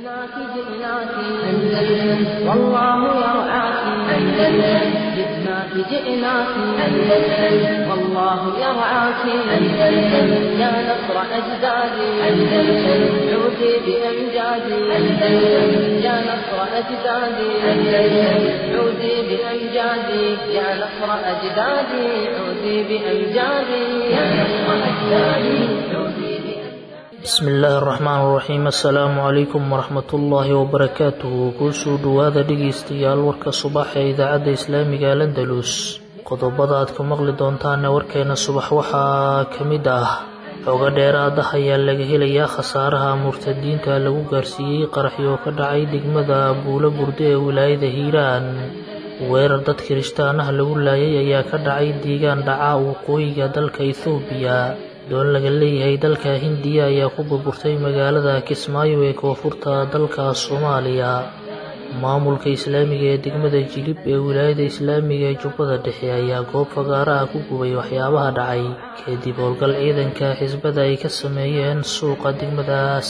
جئناك جئناك أندلس والله يرعاك أندلس جئناك جئناك أندلس والله يرعاك أندلس يا نصر أجدادي أندلس عودي بأمجادي أندلس يا نصر أجدادي أندلس عودي بأمجادي يا نصر أجدادي عودي بأمجادي يا نصر أجدادي عودي بأمجادي bismi illaahi araxmaan iraxiim assalaamu calaykum waraxmatullaahi wabarakaatuhu kuusoo dhowaada dhegaystayaal warka subax ee idaacadda islaamiga landalus qodobada aad ka maqli doontaane warkeena subax waxaa ka mid ah xooga dheeraad ah ayaa laga helayaa khasaaraha murtadiinta lagu gaarsiiyey qaraxyo ka dhacay degmada buulo burde ee wilaayada hiiraan weerar dad kirishtaan ah lagu laayay ayaa ka dhacay deegaan dhaca waqooyiga dalka ethoobiya doon laga leeyahay dalka hindiya ayaa ku burburtay magaalada kismaayo ee koonfurta dalka soomaaliya maamulka islaamiga ee degmada jilib ee wilaayada islaamiga ee jubbada dhexe ayaa goob fagaaraha ku gubay waxyaabaha dhacay kadib howlgal ciidanka xisbada ay ka sameeyeen suuqa degmadaas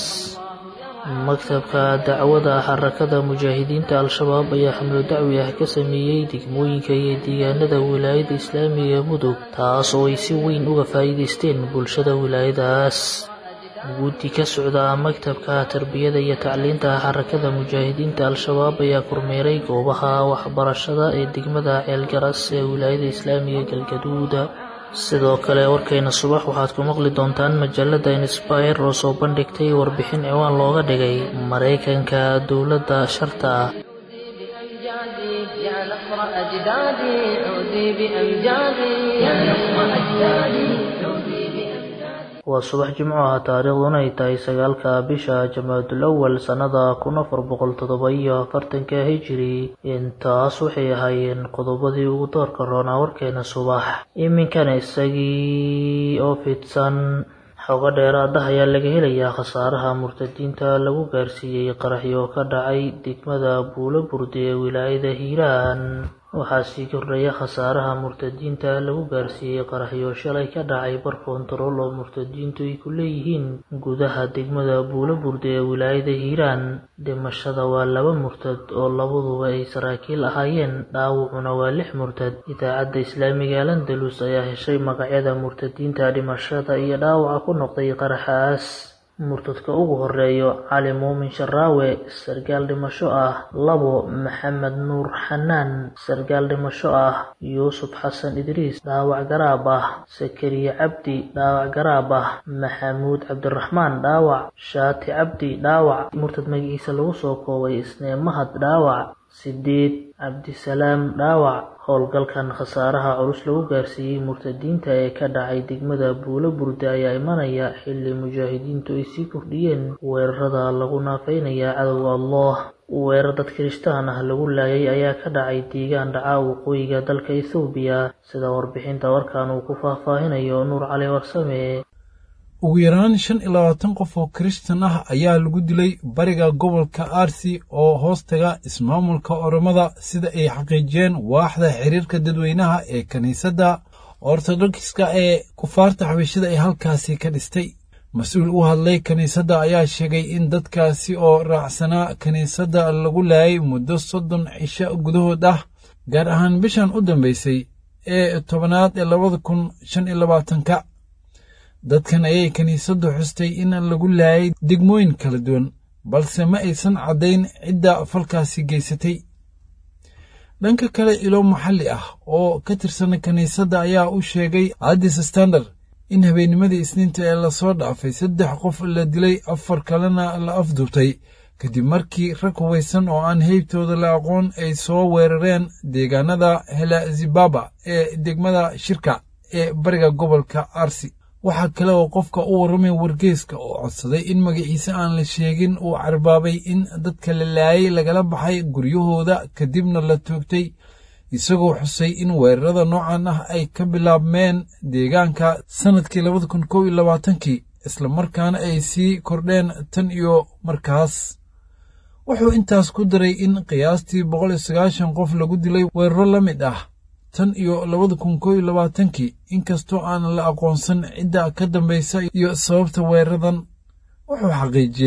maktabka dacwada xarakada mujaahidiinta al-shabaab ayaa xamlo dacwi ah ka sameeyey degmooyinka iyo deegaanada wilaayada islaamiga ee mudug taas oo ay si weyn uga faa'iidaysteen bulshada wilaayadaas guddi ka socda maktabka tarbiyada iyo tacliinta xarakada mujaahidiinta al-shabaab ayaa kormeeray goobaha waxbarashada ee degmada ceelgaras ee wilaayada islaamiga galgaduud sidoo kale warkayna subax waxaad ku maqli doontaan majallada insbire oo soo bandhigtay warbixin ciwaan looga dhigay maraykanka dowladda sharta ah بأمجادي يا نصر أجدادي عودي بأمجادي يا نصر أجدادي عودي بأمجادي waa subax jimco ah taariikhduna ay tahay sagaalka bisha jamaadul awal sannada kun afar boqol toddoba iyo afartanka hijiri intaas waxay ahaayeen qodobadii ugu doorka roonaa warkeena subax iminkana isagii oo fidsan xogo dheeraad ah ayaa laga helayaa khasaaraha murtadiinta lagu gaarsiiyey qaraxyo ka dhacay degmada buulo burde ee wilaayada hiiraan waxaa sii kordhaya khasaaraha murtadiinta lagu gaarsiiyey qaraxyo shalay ka dhacay bar koontarool oo murtadiintu ay ku leeyihiin gudaha degmada buulo burde ee wilaayada hiiraan dhimashada waa laba murtad oo labaduba ay saraakiil ahaayeen dhaawacuna waa lix murtad idaacadda islaamiga landalus ayaa heshay magacyada murtadiinta dhimashada iyo dhaawaca ku noqday qaraxaas murtadka ugu horeeyo cali muumin sharaawe sargaal dhimasho ah labo maxamed nuur xanaan sargaal dhimasho ah yuusuf xasan idriis dhaawac garaab ah sakariye cabdi dhaawac garaab ah maxamuud cabdiraxmaan dhaawac shaati cabdi dhaawac murtad magaciisa lagu soo koobay isnee mahad dhaawac sideed cabdisalaam dhaawac howlgalkan khasaaraha culus lagu gaarsiiyey murtadiinta ee ka dhacay degmada buulo burde ayaa imanaya xilli mujaahidiintu ay sii kordhiyeen weerarada lagu naafeynaya cadowga allah weerar dad kirishtaan ah lagu laayay ayaa ka dhacay deegaan dhaca waqooyiga dalka ethoobiya sida warbixinta warkan uu ku faahfaahinayo nuur cali warsame ugu yaraan shan iyo labaatan qof oo kirishtan ah ayaa lagu dilay bariga gobolka arsi oo hoostaga ismaamulka oromada sida ay xaqiijiyeen waaxda xiriirka dadweynaha ee kiniisadda ortodokska ee kufaarta xabashida ay halkaasi ka dhistay mas-uul u hadlay kiniisadda ayaa sheegay in dadkaasi oo raacsanaa kiniisadda lagu laayay muddo soddon cisho gudahood ah gaar ahaan bishan u dambaysay ee tobanaad ee labada kun shan iyo labaatanka dadkan ayay kiniisaddu xustay in lagu laayay degmooyin kala duwan balse ma aysan caddayn cidda falkaasi geysatay dhanka kale ilo maxalli ah oo ka tirsan kiniisadda ayaa u sheegay addis standard in habeennimadii isniinta ee lasoo dhaafay saddex qof la dilay afar kalena la afduubtay kadib markii rag hubaysan oo aan heybtooda la aqoon ay soo weerareen deegaanada helazibaba ee degmada shirka ee bariga gobolka arsi waxaa kale oo qofka u warramay wargeeska oo codsaday in magaciise aan la sheegin uu carbaabay in dadka la laayay lagala baxay guryahooda kadibna la toogtay isagoo xusay in weerarada noocan ah ay ka bilaabmeen deegaanka sannadkii labada kun kow iyo labaatankii islamarkaana ay sii kordheen tan iyo markaas wuxuu intaas ku daray in qiyaastii boqol iyo sagaashan qof lagu dilay weeraro la mid ah tan iyo labada kun kow iyo labaatankii inkastoo aan la aqoonsan cidda ka dambaysa iyo sababta weeraradan wuxuu xaqiijiyey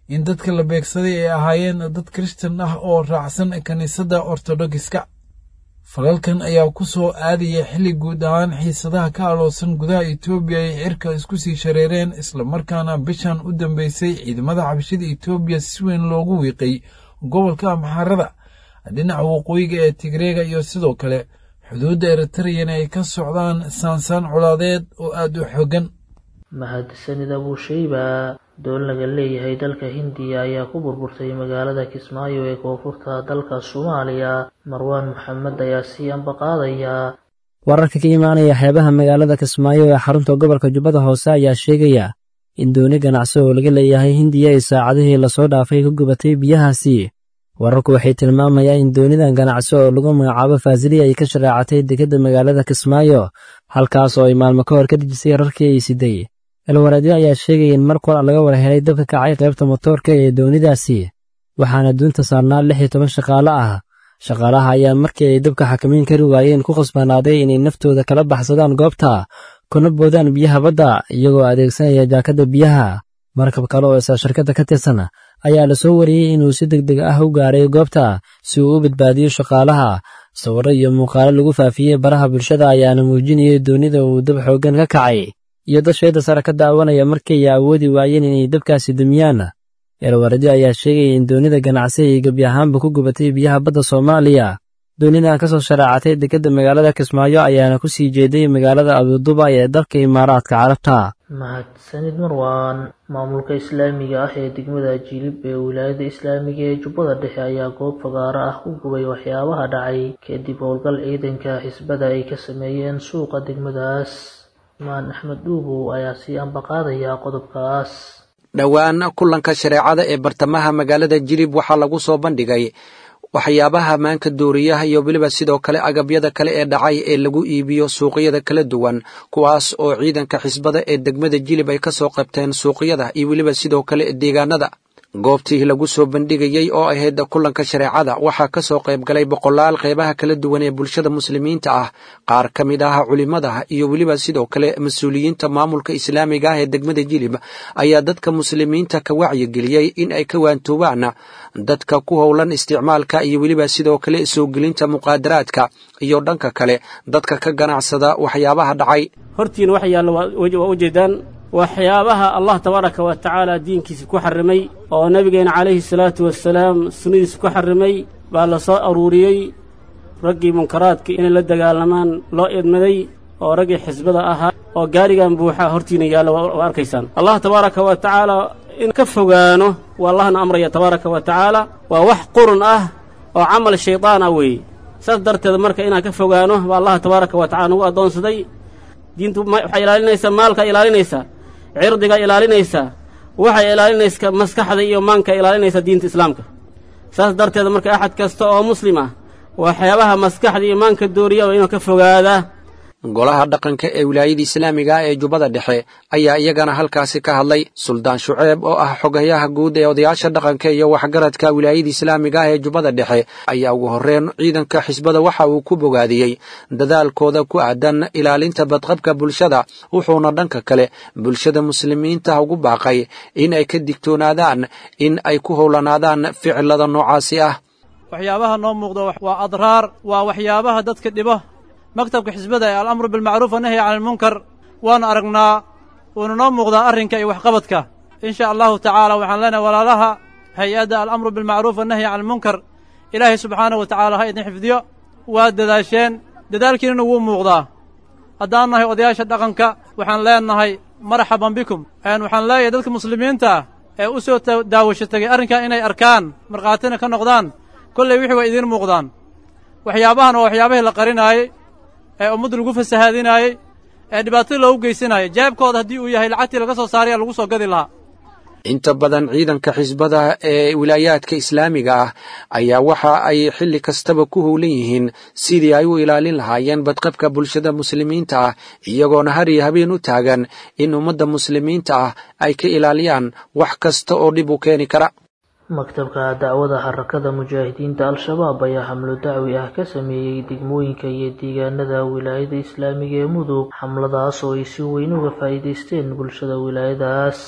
in dadka la beegsaday ay ahaayeen dad kristan ah oo raacsan kiniisadda ortodogiska falalkan ayaa ku soo aadaya xilli guud ahaan xiisadaha ka aloosan gudaha etoobiya ay cirka isku sii shareereen islamarkaana bishan u dambeysay ciidamada xabashida etoobiya si weyn loogu wiiqay gobolka amxaarada dhinaca waqooyiga ee tigreega iyo sidoo kale xuduudda eritreyana ay ka socdaan saansaan colaadeed oo aad u xooggan mahadsanid abuushayba doon laga leeyahay dalka hindiya ayaa ku burburtay magaalada kismaayo ee koonfurta dalka soomaaliya marwaan maxamed ayaa sii ambaqaadaya wararka ka imaanaya xeebaha magaalada kismaayo ee xarunta gobolka jubbada hoose ayaa sheegaya in dooni ganacsi oo laga leeyahay hindiya ay saacadihii lasoo dhaafay ka gubatay biyahaasi wararku waxay tilmaamayaan in doonidan ganacsi oo lagu magacaabo faasiliya ay ka shareecatay dekedda magaalada kismaayo halkaas oo ay maalmo ka hor ka dejisay rarkii ay siday elwaraadyo ayaa sheegaya in mar kor laga war helay dabka kacay qaybta motoorka ee doonidaasi waxaana duunta saarnaa lix iyo toban shaqaale ah shaqaalaha ayaa markii ay dabka xakamayn kari waayeen ku khasbanaaday inay naftooda kala baxsadaan goobta kuna boodaan biyaha badda iyagoo adeegsanaya jaakadda biyaha markab kale oo isla shirkadda ka tirsan ayaa la soo wariyey inuu si deg deg ah u gaaray goobta si uu u badbaadiyo shaqaalaha sawirro iyo muuqaalo lagu faafiyey baraha bulshada ayaana muujinayay doonida uu dab xooggan ka kacay iyo dad sheeda sare ka daawanaya markii ay awoodi waayeen inay dabkaasi dumiyaan eelwaradyo ayaa sheegaya in doonida ganacsi ay gebi ahaanba ku gubatay biyaha badda soomaaliya doonidan ka soo shareecatay dekedda magaalada kismaayo ayaana ku sii jeeday magaalada abuduba ee dalka imaaraadka carabta mahadsanid marwaan maamulka islaamiga ah ee degmada jilib ee wilaayada islaamiga ee jubbada dhexe ayaa goob fagaaro ah ku gubay waxyaabaha dhacay kadib howlgal ciidanka xisbada ay ka sameeyeen suuqa degmadaas maan axmed dhuubow ayaa sii ambaqaadaya qodobkaas dhowaan kulanka shareecada ee bartamaha magaalada jilib waxaa lagu soo bandhigay waxyaabaha maanka dooriyaha iyo weliba sidoo kale agabyada kale ee dhacay ee lagu iibiyo suuqyada kala duwan kuwaas oo ciidanka xisbada ee degmada jilib ay ka soo qabteen suuqyada iyo weliba sidoo kale deegaanada goobtii lagu soo bandhigayey oo ahayd kulanka shareecada waxaa ka soo qayb galay boqolaal qeybaha kala duwan ee bulshada muslimiinta ah qaar ka mid ah culimmada iyo weliba sidoo kale mas-uuliyiinta maamulka islaamiga ah ee degmada jilib ayaa dadka muslimiinta ka wacyigeliyey in ay ka waantoobaan dadka ku howlan isticmaalka iyo weliba sidoo kale soo gelinta muqaadaraadka iyo dhanka kale dadka ka ganacsada waxyaabaha dhacay hortiina wax yaalla waa ujeedaan waxyaabaha allah tabaaraka wa tacaala diinkiisa ku xarrimay oo nebigeena calayhi salaatu wasalaam sunnadiisa ku xarrimay baa la soo aruuriyey raggii munkaraadka inay la dagaalamaan loo idmaday oo raggii xisbada ahaa oo gaarigan buuxa hortiina yaalla waa arkaysaan allah tabaaraka wa tacaala in ka fogaano waa allahna amraya tabaaraka wa tacaala waa wax qurun ah oo camal shaydaan ah weeye saas darteed marka inaan ka fogaano baa allah tabaaraka wa tacala nagu addoonsaday diintu waxay ilaalinaysaa maalka ilaalinaysaa cirdiga ilaalinaysaa waxay ilaalinaysaa maskaxda iyo maanka ilaalinaysaa diinta islaamka saas darteed marka axad kasta oo muslim ah waxyaabaha maskaxda iyo maanka dooriya waa inuu ka fogaadaa golaha dhaqanka ee wilaayada islaamiga ah ee jubbada dhexe ayaa iyagana halkaasi ka hadlay suldaan shuceeb oo ah xogayaha guud ee odayaasha dhaqanka iyo waxgaradka wilaayada islaamiga ah ee jubbada dhexe ayaa ugu horreyn ciidanka xisbada waxa uu ku bogaadiyey dadaalkooda ku aadan ilaalinta badqabka bulshada wuxuuna dhanka kale bulshada muslimiinta ugu baaqay in ay ka digtoonaadaan in ay ku howlanaadaan ficilada noocaasi ah waxyaabaha noo muuqda waa adraar waa waxyaabaha dadka dhibo maktabka xisbada ee alamru bilmacruuf wanahyi cani almunkar waanu aragnaa wuuna noo muuqdaa arrinka iyo waxqabadka in sha allahu tacaala waxaan leenahay walaalaha hay-adda alamru bilmacruuf wanahyi cani almunkar ilaahay subxaanahu wa tacaala ha idin xifdiyo waa dadaasheen dadaalkiinana wuu muuqdaa haddaan nahay odayaasha dhaqanka waxaan leenahay marxaban bikum waxaan leeyahay dadka muslimiinta ah ee u soo daawasho tegay arrinkan inay arkaan markhaatina ka noqdaan kollay wixii waa idiin muuqdaan waxyaabahan waa waxyaabahii la qarinaayey ee ummadda lagu fasahaadinaayey ee dhibaatada loogu geysanaayay jeebkooda haddii uu yahay lacagtii laga soo saaraya lagu soo gadi lahaa inta badan ciidanka xisbada ee wilaayaadka islaamiga ah ayaa waxa ay xilli kastaba ku howlan yihiin sidii ay u ilaalin lahaayeen badqabka bulshada muslimiinta ah iyagoona har iyo habeen u taagan in ummadda muslimiinta ah ay ka ilaaliyaan wax kasta oo dhib u keeni kara maktabka dacwada xarakada mujaahidiinta al-shabaab ayaa xamlo dacwi ah ka sameeyey degmooyinka iyo deegaanada wilaayada islaamiga ee mudug xamladaas oo ay si weyn uga faa'iidaysteen bulshada wilaayadaas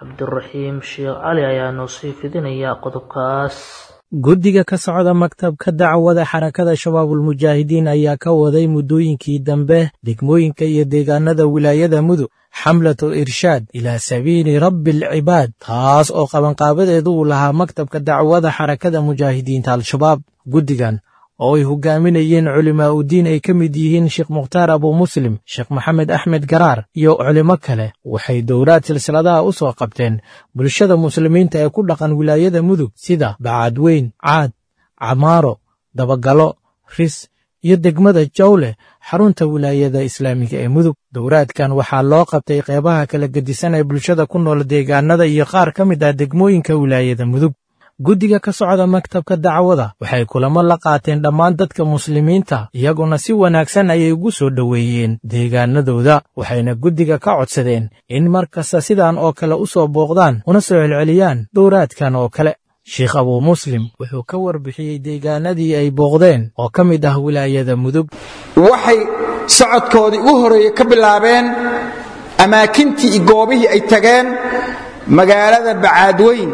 cabdiraxiim sheekh cali ayaa noo sii fidinaya qodobkaas guddiga ka socda maktabka dacwada xarakada shabaabulmujaahidiin ayaa ka waday muddooyinkii dambe degmooyinka iyo deegaanada wilaayada mudug xamlatul irshaad ilaa sabiili rabbi alcibaad taas oo qabanqaabadeedu uu lahaa maktabka dacwada xarakada mujaahidiinta al-shabaab guddigan oo ay hogaaminayeen culimaa udiin ay ka mid yihiin sheekh mukhtaar abu muslim sheekh maxamed axmed garaar iyo culimo kale waxay dowlaad silsiladaha u soo qabteen bulshada muslimiinta ee ku dhaqan wilaayada mudug sida bacadweyn caad camaaro dabagalo ris iyo degmada jawle xarunta wilaayada islaamiga ee mudug dowraadkan waxaa loo qabtay qeybaha kala gedisan ee bulshada ku nool deegaanada iyo qaar ka mid ah degmooyinka wilaayada mudug guddiga ka socda maktabka dacwada waxay kulamo la qaateen dhammaan dadka muslimiinta iyaguna si wanaagsan ayay ugu soo dhoweeyeen deegaanadooda waxayna guddiga ka codsadeen in mar kasta sidan oo kale u soo booqdaan una soo celceliyaan dowraadkan oo kale sheekh abuu muslim wuxuu ka warbixiyey deegaanadii ay booqdeen oo ka mid ah wilaayada mudug waxay socodkoodii ugu horreeye ka bilaabeen amaakintii iyo goobihii ay tageen magaalada bacaadweyn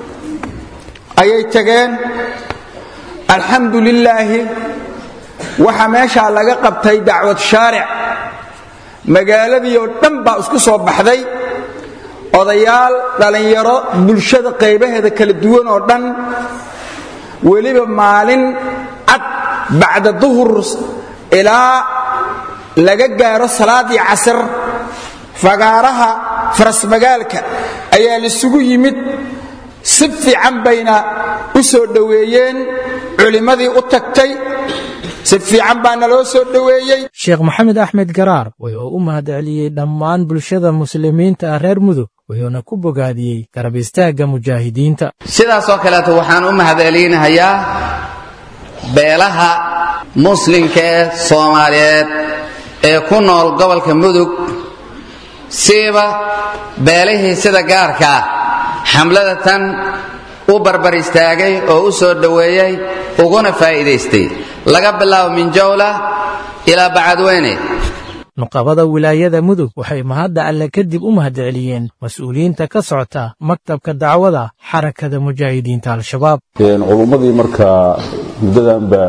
ayay tageen alxamdu lilaahi waxaa meeshaa laga qabtay dacwad shaaric magaaladii oo dhan baa isku soo baxday odayaal dhallinyaro bulshada qaybaheeda kala duwan oo dhan weliba maalin cad bacda duhur ilaa laga gaaro salaaddii casar fagaaraha farasmagaalka ayaa laisugu yimid si fiican bayna u soo dhoweeyeen culimmadii u tagtay si fiican baana loo soo dhoweeyey sheekh maxamed axmed garaar wuxuu u mahadceliyey dhammaan bulshada muslimiinta ah reer mudug wuxuuna ku bogaadiyey garab istaagga mujaahidiinta sidaasoo kaleeto waxaan u mahadcelinahayaa beelaha muslimka ee soomaaliyeed ee ku nool gobolka mudug siiba beelihii sida gaarka ah xamlada tan u barbar istaagay oo u soo dhoweeyey uguna faa'iidaystay laga bilaabo min jawla ilaa bacadweyne nuqabada wilaayada mudug waxay mahadda alle kadib u mahadceliyeen mas-uuliyiinta ka socota maktabka dacwada xarakada mujaahidiinta al-shabaab culummadii markaa muddadanba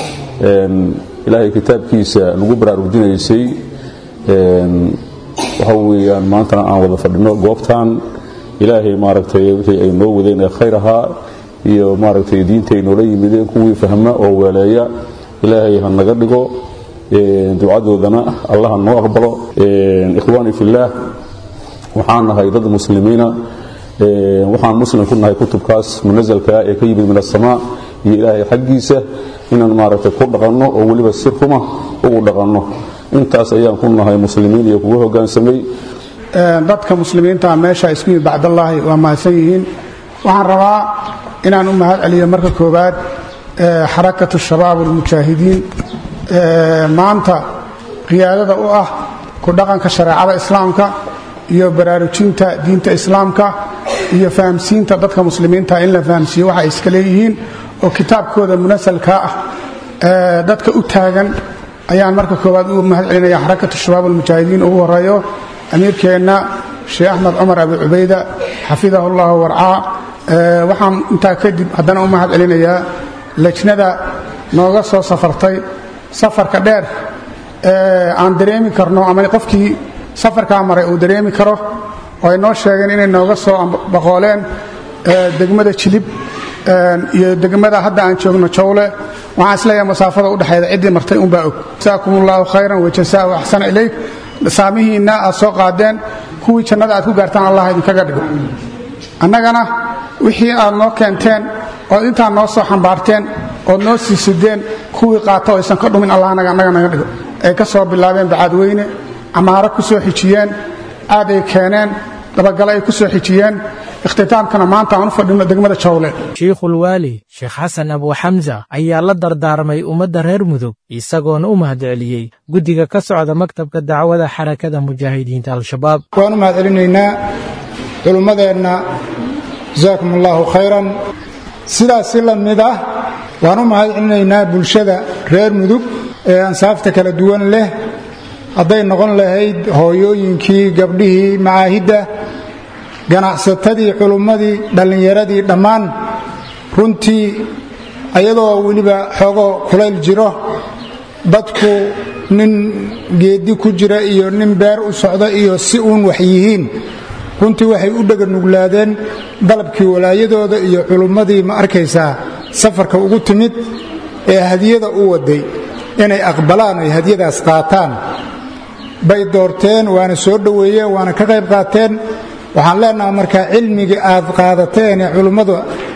ilaahay kitaabkiisa lagu baraarujinaysay waxa weeyaan maantana aan wada fadhino goobtan ilaahay maaragtay wixii ay noo wadeen ee khayr ahaa iyo maaragtay diinta ay noola yimideen kuwii fahma oo weeleeya ilaahay ha naga dhigo ducadoodana allah ha noo aqbalo ikhwaani fillaah waxaan nahay dad muslimiina waxaan muslim ku nahay kutubkaas munasalka ee ka yimid min asamaa iyo ilaahay xaggiisa inaan maaragtay ku dhaqanno oo weliba si ruma ugu dhaqanno intaas ayaan ku nahay muslimiin iyo kuga hoggaansamay dadka muslimiinta meesha isku yimid bacdallaahi waa mahadsan yihiin waxaan rabaa inaan u mahad celiyo marka koowaad xarakatu shabaab almujaahidiin maanta qiyaadada u ah ku dhaqanka shareecada islaamka iyo baraarujinta diinta islaamka iyo fahamsiinta dadka muslimiinta in la fahamsiiyo waxa ay iska leeyihiin oo kitaabkooda munasalka ah dadka u taagan ayaan marka koowaad u mahad celinaya xarakatu shabaab almujaahidiin ugu horeeyo amiirkeenna sheekh axmed cumar abi cubayda xafidahu llahu warcaa waxaan intaa kadib haddana u mahad celinayaa lejnada nooga soo safartay safarka dheer aan dareemi karno ama qofkii safarkaa maray uu dareemi karo oo ay noo sheegeen inay nooga soo baqooleen degmada jilib iyo degmada hadda aan joogno jawle waxaan isleeyahay masaafada udhexeeda ciddii martay unbaa og jasaakum allahu khayran wajasaahu axsana ilayk saamihiinna aad soo qaadeen kuwii jannada aad ku gaartaan allah idinkaga dhigo annagana wixii aad noo keenteen ood intaa noo soo xambaarteen ood noo sii sideen kuwii qaata oo aysan ka dhumin allah annaga naga dhigo ay ka soo bilaabeen bacadweyne camaaro ku soo xijiyeen aad ay keeneen dabagale ay ku soo xijiyeen ikhtitaamkana maanta aan u fadhino degmada jawle shiikhulwaali sheekh xasan abu xamsa ayaa la dardaarmay ummadda reer mudug isagoona u mahadceliyey guddiga ka socda maktabka dacwada xarakada mujaahidiinta al-shabaab waan u mahad celinaynaa culummadeenna jasaakum allahu khayran sidaas si la mid ah waan u mahad celinaynaa bulshada reer mudug ee ansaafta kala duwan leh hadday noqon lahayd hooyooyinkii gabdhihii macaahidda ganacsatadii culummadii dhallinyaradii dhammaan runtii ayadoo weliba xoogo kulayl jiro dadku nin geedi ku jira iyo nin beer u socda iyo si uun wax yihiin runtii waxay u dheganuglaadeen dalabkii walaayadooda iyo culummadii ma arkaysaa safarka ugu timid ee hadiyada u waday inay aqbalaan ay hadiyadaas qaataan bay doorteen waana soo dhoweeyeen waana ka qayb qaateen waxaan leenaha markaa cilmigii aad qaadateen ee culummadu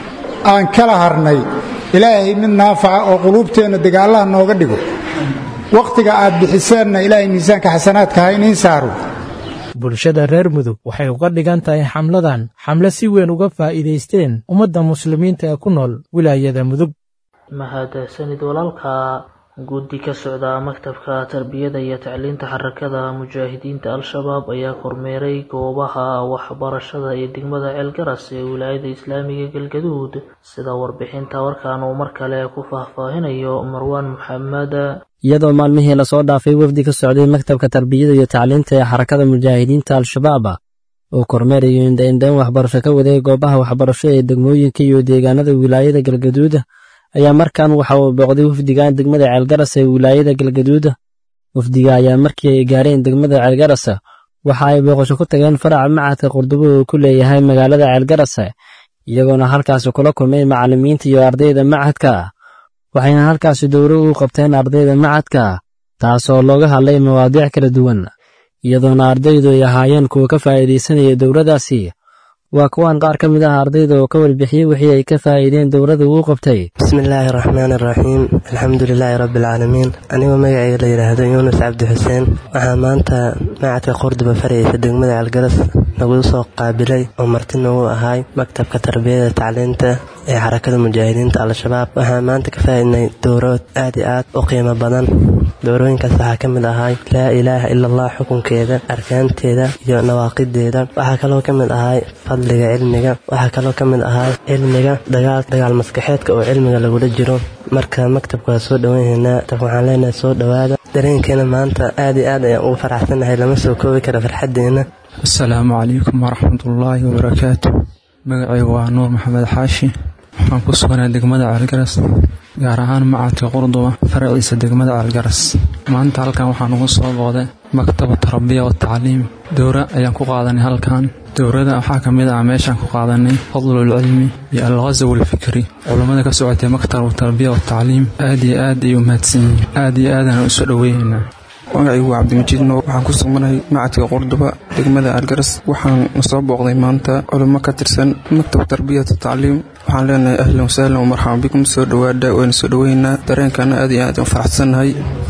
aan kala harnay ilaahay mid naafaca oo quluubteenna dagaallaha nooga dhigo wakhtiga aad bixiseenna ilaahay miisaanka xasanaadka ha iniin saaro bulshada reer mudug waxay uga dhigan tahay xamladan xamle si weyn uga faa'iidaysteen ummadda muslimiinta ee ku nool wilaayada mudug mahadsanid walaalka guddi ka socda maktabka tarbiyada iyo tacliinta xarakada mujaahidiinta al-shabaab ayaa kormeeray goobaha waxbarashada ee degmada ceelgaras ee wilaayada islaamiga galgaduud sida warbixinta warkan uu mar kale ku faahfaahinayo marwaan maxamed iyadoo maalmihii lasoo dhaafay wafdi ka socday maktabka tarbiyada iyo tacliinta ee xarakada mujaahidiinta al-shabaab uu kormeerayo indhaindhayn waxbarasho ka waday goobaha waxbarasho ee degmooyinka iyo deegaanada wilaayada galgaduud ayaa markan waxa uu booqday wafdigan degmada ceelgaras ee wilaayada galgaduud wafdiga ayaa markii ay gaareen degmada ceelgaras waxa ay booqasho ku tageen faraca macadka qurdubo uu ku leeyahay magaalada ceelgaras iyagoona halkaasi kula kulmay macallimiinta iyo ardayda macadka waxayna halkaasi dowro u qabteen ardayda macadka taasoo looga hadlay mawaadiic kala duwan iyadoona ardaydu ay ahaayeen kuwa ka faa'iidaysanaya dowladdaasi waa kuwan qaar ka mid ah ardayda oo ka warbixiyey wixii ay ka faa'iideen dowladda uu qabtay bismillaahi raxmaani raxiim alxamdu lilaahi rabbialcaalamiin anigoo magacayga la yidhaahdo yuunus cabdi xuseen waxaa maanta macadka qurduba faraysa degmada calgaras nagu soo qaabilay oo marti nagu ahaay maktabka tarbiyada tacliinta ee xarakada mujaahidiinta al-shabaab waxaa maanta ka faa'iidnay dowrood aad iyo aad u qiimo badan dowrooyinkaas waxaa ka mid ahay laa ilaaha ila allah xukunkeeda arkaanteeda iyo nawaaqideeda waxaa kaloo ka mid ahay fadliga cilmiga waxaa kaloo ka mid ahay cilmiga dagaal maskaxeedka oo cilmiga lagula jiro marka maktabka waa soo dhowanhaynaa waxaan leenahay soo dhowaada dareenkeena maanta aad iyo aad ayaan ugu faraxsannahay lama soo koobi kara farxaddeena asalaamu calaykum waraxmatullaahi wabarakaatu magacaygu waa nuur maxamed xaashi waxaan ku suganay degmada ceelgaras gaar ahaan macadka qurduba faraciisa degmada ceelgaras maanta halkan waxaan ugu soo booday maktaba tarabiya wa tacliim dowra ayaan ku qaadanay halkan dowrada waxaa ka mid ah meeshaan ku qaadanay fadlulcilmi iyo alghasaw alfikri culammada ka socotay maktab tarbiya wa tacliim aad iyo aad ay u mahadsan yihiin aad iyo aadaan u soo dhoweynaynaa magacaygu waa cabdimajiid nuur waxaan ku sugnahay macadka qurduba degmada algaras waxaan soo booqday maanta culimo ka tirsan maktab tarbiyata tacliim waxaan leenahay ahlan wasahlan wamarxaban bikum soo dhowaada wayna soo dhoweynaa dareenkaana aad iyo aad u faraxsannahay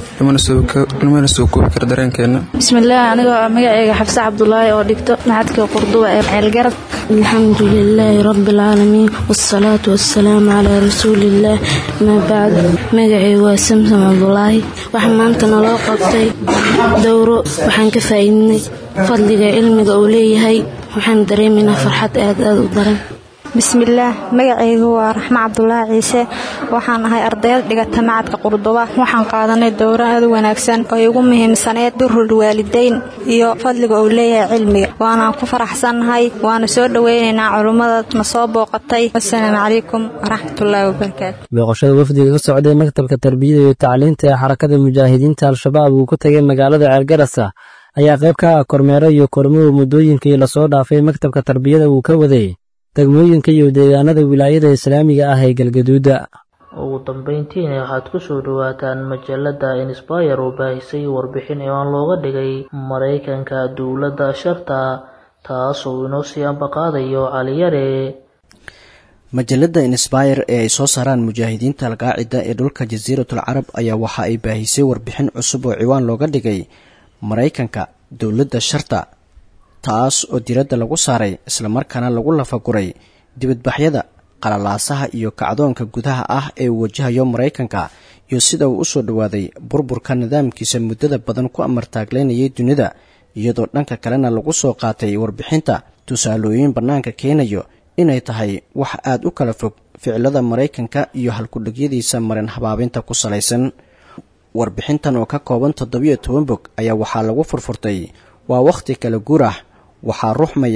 lamana soo koobi kara dareenkeena bismillaah anigoo ah magaceyga xabse cabdulaahi oo dhigto macadka qurduba ee ceelgarad alxamdu lilaahi rabbialcaalamiin waasalaatu wassalaamu calaa rasuuliillaah maa bacd magaceygu waa samsam cabdulaahi waxaa maanta naloo qabtay dowro waxaan ka faa'iidnay fadliga cilmiga uu leeyahay waxaan dareemaynaa farxad aad aad u daran bismillaah magacaygu waa raxmo cabdulaahi ciise waxaan ahay ardayad dhigata macadka qurduba waxaan qaadanay dowro aad u wanaagsan oo igu muhiimsaneed durul waalidayn iyo fadliga uu leeyahay cilmiga waanaan ku faraxsannahay waana soo dhoweynaynaa culummada na soo booqatay wasalaamu calaykum waraxmatullaahi wabarakaatu booqashada wafdiga ka socday maktabka tarbiyada iyo tacliinta ee xarakada mujaahidiinta al-shabaab uu ku tegay magaalada ceelgarasa ayaa qayb ka ah kormeero iyo kormuhu muddooyinkii lasoo dhaafay maktabka tarbiyada uu ka waday degmooyinka iyo deegaanada wilaayada islaamiga ah ee galgaduuda ugu dambeyntiina waxaad ku soo dhowaataan majalada insbayer oo baahisay warbixin imaan looga dhigay maraykanka dowladda sharta taasoo inoo sii ambaqaadayo caliyare majalada insbayer ee ay soo saaraan mujaahidiinta alqaacida ee dhulka jasiiratul carab ayaa waxa ay baahisay warbixin cusub oo ciwaan looga dhigay maraykanka dowladda sharta taas oo diradda lagu saaray islamarkaana lagu lafaguray dibadbaxyada qalalaasaha iyo kacdoonka gudaha ah ee uu wajahayo maraykanka iyo sida uu u soo dhowaaday burburka nidaamkiisa muddada badan ku amartaagleynayay dunida iyadoo dhanka kalena lagu soo qaatay warbixinta tusaalooyin bannaanka keenayo inay tahay wax aad u kala fog ficilada maraykanka iyo halkudhigyadiisa marin habaabinta ku salaysan warbixintan oo ka kooban toddobiyo toban bog ayaa waxaa lagu furfurtay waa wakhti kala guur ah waxaa ruxmaya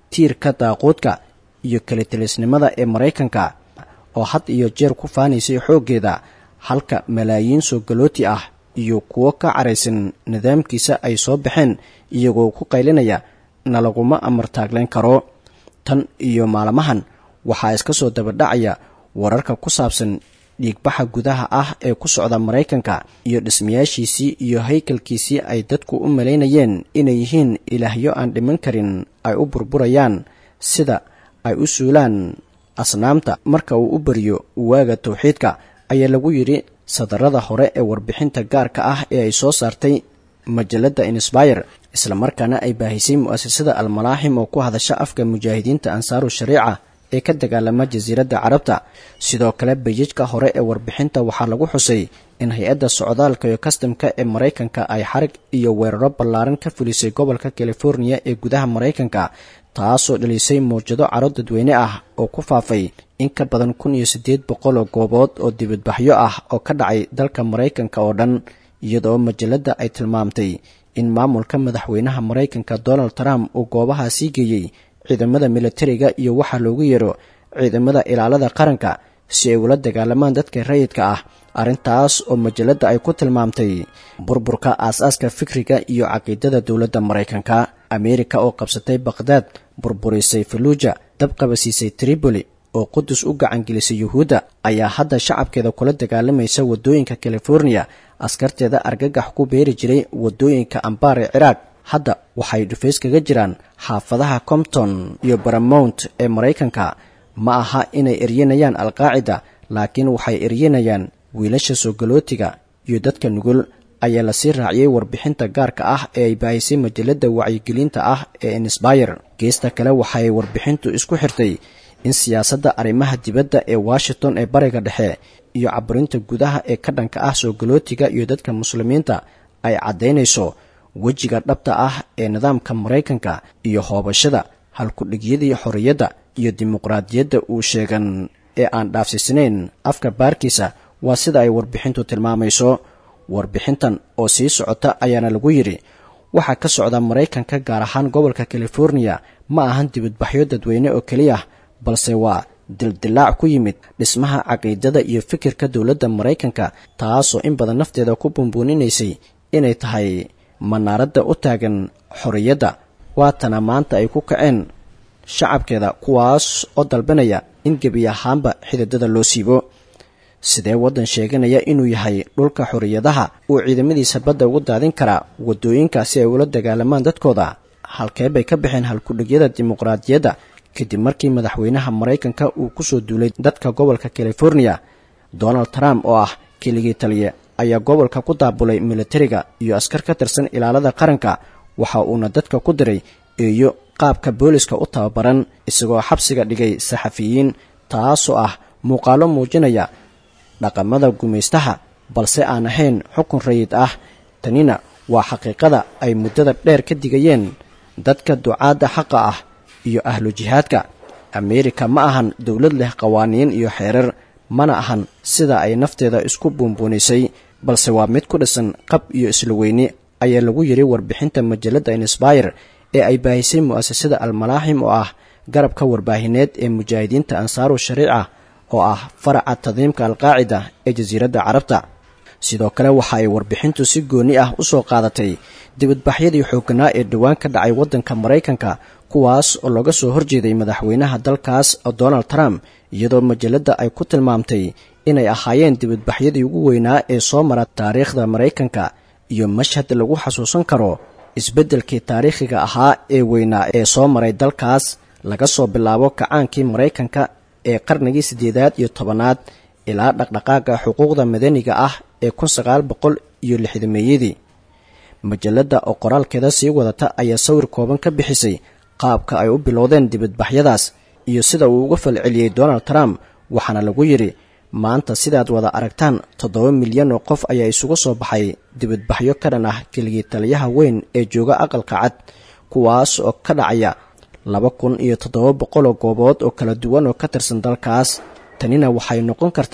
tiirka daaquudka iyo kalitelisnimada ee maraykanka oo had iyo jeer ku faanaysay xooggeeda halka malaayiin soo galooti ah iyo kuwo ka caraysan nidaamkiisa ay soo baxeen iyagoo ku qaylinaya na laguma amartaaglayn karo tan iyo maalmahan waxaa iska soo dabadhacaya wararka ku saabsan dhiigbaxa gudaha ah ee ku socda maraykanka iyo dhismayaashiisii iyo haykalkiisii ay dadku u malaynayeen inay yihiin ilaahyo aan dhiman karin ay u burburayaan sida ay u suulaan asnaamta marka uu u bariyo waaga tawxiidka ayaa lagu yidhi sadarada hore ee warbixinta gaarka ah ee ay soo saartay majalladda insbayer islamarkaana ay baahisay mu'asasada almalaaxim oo ku hadasha afka mujaahidiinta ansaaru shariica ee ka dagaalama jasiiradda carabta sidoo kale bayajka hore ee warbixinta waxaa lagu xusay in hay-adda socdaalka iyo kastamka ee maraykanka ay xarig iyo weeraro ballaaran ka fulisay gobolka californiya ee gudaha maraykanka taasoo dhalisay mawjado caro dadweyne ah oo ku faafay in ka badan kun iyo siddeed boqol oo goobood oo dibadbaxyo ah oo ka dhacay dalka maraykanka oo dhan iyadoo majalladda ay tilmaamtay in maamulka madaxweynaha maraykanka donald trump uu goobahaasii geeyey ciidamada militariga iyo waxaa loogu yeero ciidamada ilaalada qaranka si ay ula dagaalamaan dadka rayidka ah arrintaas oo majalladda ay ku tilmaamtay burburka aas-aaska fikriga iyo caqiidada dowladda maraykanka ameerika oo qabsatay bakhdad burburisay faluuja dabqabasiisay tripoli oo qudus u gacangelisay yuhuudda ayaa hadda shacabkeeda kula dagaalamaysa waddooyinka californiya askarteeda argagax ku beeri jiray waddooyinka ambaar ee ciraaq hadda waxay dhufays kaga jiraan xaafadaha compton iyo baramount ee maraykanka ma aha inay eryanayaan alqaacida laakiin waxay eryanayaan wiilasha soo galootiga iyo dadka nugul ayaa lasii raaciyey warbixinta gaarka ah ee ay baahisay majalladda wacyigelinta ah ee insbayer geesta kale waxay warbixintu isku xirtay in siyaasadda arrimaha dibadda ee washington ee bariga dhexe iyo caburinta gudaha ee ka dhanka ah soo galootiga iyo dadka muslimiinta ay caddaynayso wejiga dhabta ah ee nidaamka maraykanka iyo hoobashada halkudhigyadii xorriyadda iyo dimuqraadiyadda uu sheegan ee aan dhaafsiisnayn afka baarkiisa waa sida ay warbixintu tilmaamayso warbixintan oo sii socota ayaana lagu yidhi waxaa ka socda maraykanka gaar ahaan gobolka californiya ma ahan dibadbaxyo dadweyne oo keliya balse waa dildilaac ku yimid dhismaha caqiidada iyo fikirka dowladda maraykanka taasoo in badan nafteeda ku bumbuuninaysay inay tahay manaaradda u taagan xorriyadda waatana maanta ay ku kaceen shacabkeeda kuwaas oo dalbanaya in gebi ahaanba xididada loo siibo sidee waddan sheeganaya inuu yahay dhulka xorriyadaha uu ciidamadiisa badda ugu daadin karaa waddooyinka si ay ula dagaalamaan dadkooda halkee bay ka baxeen halkudhigyada dimuqraadiyadda kadib markii madaxweynaha maraykanka uu ku soo duulay dadka gobolka californiya donald trump oo ah keligii taliye ayaa gobolka ku daabulay militariga iyo askar ka tirsan ilaalada qaranka waxa uuna dadka ku diray eeyo qaabka booliska u tababaran isagoo xabsiga dhigay saxafiyiin taasoo ah muuqaalo muujinaya dhaqamada gumaystaha balse aan ahayn xukun rayid ah tanina waa xaqiiqada ay muddada dheer ka digayeen dadka ducaadda xaqa ah iyo ahlu jihaadka ameerika ma ahan dowlad leh qawaaniin iyo xeerar mana ahan sida ay nafteeda isku buunbuunisay balse waa mid ku dhisan qab iyo isla weyni ayaa lagu yidhi warbixinta majalladda insbayer ee ay baahisay mu'asasada almalaaxim oo ah garabka warbaahineed ee mujaahidiinta ansaaru shariica oo ah faraca tadiimka alqaacida ee jasiiradda carabta sidoo kale waxa ay warbixintu si gooni ah u soo qaadatay dibadbaxyadii xoogganaa ee dhowaan ka dhacay waddanka maraykanka kuwaas oo looga soo horjeeday madaxweynaha dalkaas donald trump iyadoo majalladda ay ku tilmaamtay inay ahaayeen dibadbaxyadii ugu weynaa ee soo mara taariikhda maraykanka iyo mashhad lagu xasuusan karo isbeddelkii taariikhiga ahaa ee weynaa ee soo maray dalkaas laga soo bilaabo kacaankii maraykanka ee qarnigii siddeedaad iyo tobanaad ilaa dhaqdhaqaaga xuquuqda madaniga ah ee kun sagaal boqol iyo lixdameeyadii majalladda oo qoraalkeeda sii wadata ayaa sawir kooban ka bixisay qaabka ay u bilowdeen dibadbaxyadaas iyo sida uu uga falceliyey donald trump waxaana lagu yidhi maanta sidaad wada aragtaan toddoba milyan oo qof ayaa isugu soo baxay dibadbaxyo ka dhan ah keligii taliyaha weyn ee jooga aqalka cad kuwaas oo ka dhacaya laba kun iyo toddoba boqoloo goobood oo kala duwan oo ka tirsan dalkaas tanina waxay noqon kartaa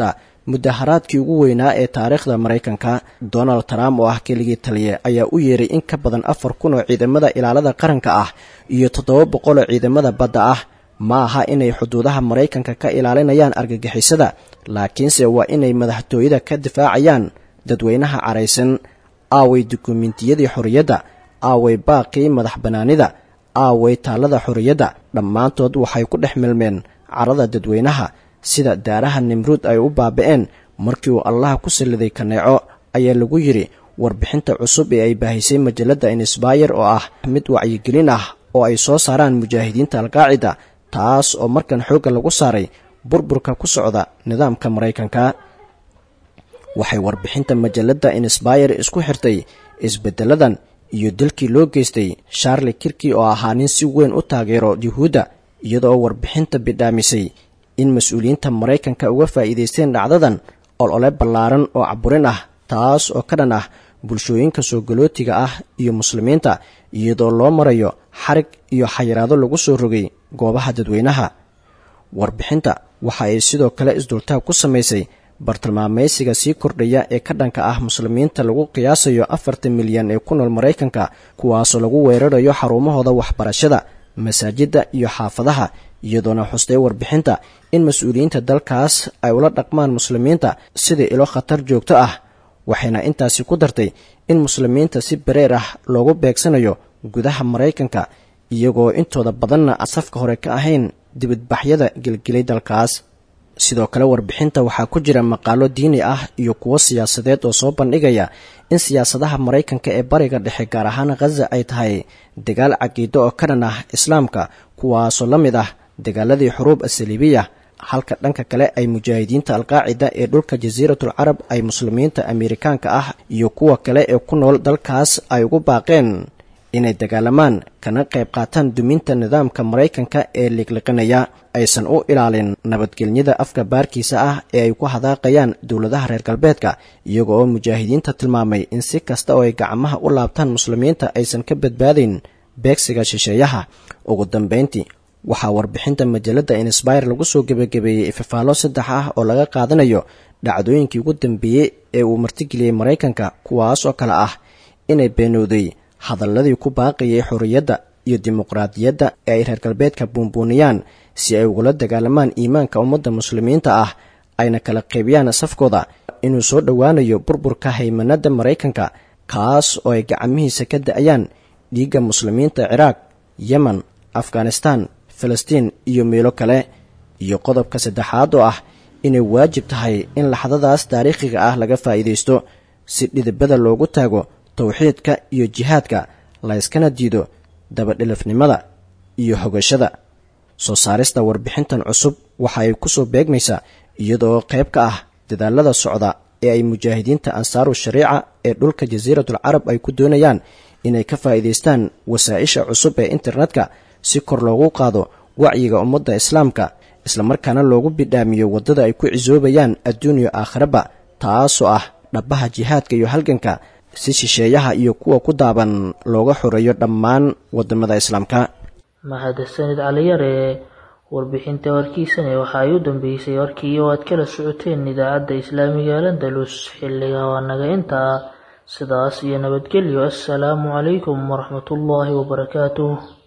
mudaharaadkii ugu weynaa ee taariikhda maraykanka donald trump oo ah keligii taliye ayaa u yeeray in ka badan afar kun oo ciidamada ilaalada qaranka ah iyo toddoba boqol oo ciidamada badda ah ma aha inay xuduudaha maraykanka ka ilaalinayaan argagixisada laakiinse waa inay madaxtooyada ka difaacayaan dadweynaha caraysan aaway dukumentiyadii xorriyadda aaway baaqii madax bannaanida aaway taallada xorriyadda dhammaantood waxay ku dhex milmeen carada dadweynaha sida daaraha nimruud ay u baaba'een markii uu allaha ku salliday kaneeco ayaa lagu yidhi warbixinta cusub ee ay baahisay majalladda insbayer oo ah mid wacyigelin ah oo ay soo saaraan mujaahidiinta alqaacida taas oo markan xoogga lagu saaray burburka ku socda nidaamka maraykanka waxay warbixinta majalladda insbayer isku xirtay isbeddeladan iyo dalkii loo geystay sharli kirki oo ahaa nin si weyn u taageero yuhuudda iyadoo warbixinta bidhaamisay in mas-uuliyiinta maraykanka uga faa'iidaysteen dhacdadan olole ballaaran oo caburin ah taas oo ka dhan ah bulshooyinka soo galootiga ah iyo muslimiinta iyadoo loo marayo xarig iyo xayiraado lagu soo rogay goobaha dadweynaha warbixinta waxa ay sidoo kale isdultaag ku samaysay bartilmaamaysiga sii kordhaya ee ka dhanka ah muslimiinta lagu qiyaasayo afartan milyan ee ku nool maraykanka kuwaasoo lagu weerarayo xarumahooda waxbarashada masaajidda iyo xaafadaha iyadoona xustay warbixinta in mas-uuliyiinta dalkaas ay ula dhaqmaan muslimiinta sidai ilo khatar joogto ah waxayna intaasi ku dartay in muslimiinta si bareer ah loogu beegsanayo gudaha maraykanka iyagoo intooda badanna safka hore ka ahayn dibadbaxyada gelgelay dalkaas sidoo kale warbixinta waxaa ku jira maqaalo diini ah iyo kuwo siyaasadeed oo soo bandhigaya in siyaasadaha maraykanka ee bariga dhexe gaar ahaan khaza ay tahay dagaal caqiido oo ka dhan ah islaamka kuwaasoo la mid ah dagaaladii xuruub asaliibiya halka dhanka kale ay mujaahidiinta alqaacida ee dhulka jasiiratul carab ay muslimiinta ameerikaanka ah iyo kuwa kale ee ku nool dalkaas ay ugu baaqeen inay dagaalamaan kana qayb qaataan duminta nidaamka maraykanka ee liqliqinaya aysan u ilaalin nabadgelyada afka baarkiisa ah ee ay ku hadaaqayaan dowladaha reer galbeedka iyago oo mujaahidiinta tilmaamay in si kasta oo ay gacmaha u laabtaan muslimiinta aysan ka badbaadayn beegsiga shisheeyaha ugu dambayntii waxaa warbixinta majalladda insbayr lagu soo gebagabeeyey ifafaalo saddex ah oo laga qaadanayo dhacdooyinkii ugu dambeeyey ee uu martigeliyey maraykanka kuwaas oo kale ah inay beenowday hadalladii ku baaqayay xorriyadda iyo dimuqraadiyadda ee ay reer galbeedka buunbuuniyaan si ay ugula dagaalamaan iimaanka ummadda muslimiinta ah ayna kala qaybiyaan safkooda inuu soo dhowaanayo burburka haymanadda maraykanka kaas oo ay gacmihiisa ka da'ayaan dhiigga muslimiinta ciraaq yemen afghanistan falastiin iyo meelo kale iyo qodobka saddexaad oo ah inay waajib tahay in laxdadaas taariikhiga ah laga faa'iidaysto si dhidibada loogu taago towxiidka iyo jihaadka layskana diido dabadhilifnimada iyo hogashada soo saarista warbixintan cusub waxa ay ku soo beegmaysaa iyadoo qayb ka ah dadaalada socda ee ay mujaahidiinta ansaaru shariica ee dhulka jasiiratul carab ay ku doonayaan inay ka faa'iidaystaan wasaa-isha cusub ee internetka si kor loogu qaado wacyiga ummadda islaamka islamarkaana loogu bidhaamiyo waddada ay ku cisoobayaan adduuniya aakhiraba taasoo ah dhabbaha jihaadka iyo halganka si shisheeyaha iyo kuwa ku daaban looga xoreeyo dhammaan waddamada islaamka mahadsanid caliyare warbixinta warkiisane waxa ay u dambeysay warkii oo aad kala socoteen idaacadda islaamiga landalus xilliga waa naga intaa sidaas iyo nabadgelyo assalaamu calaykum waraxmatullaahi wabarakaatuh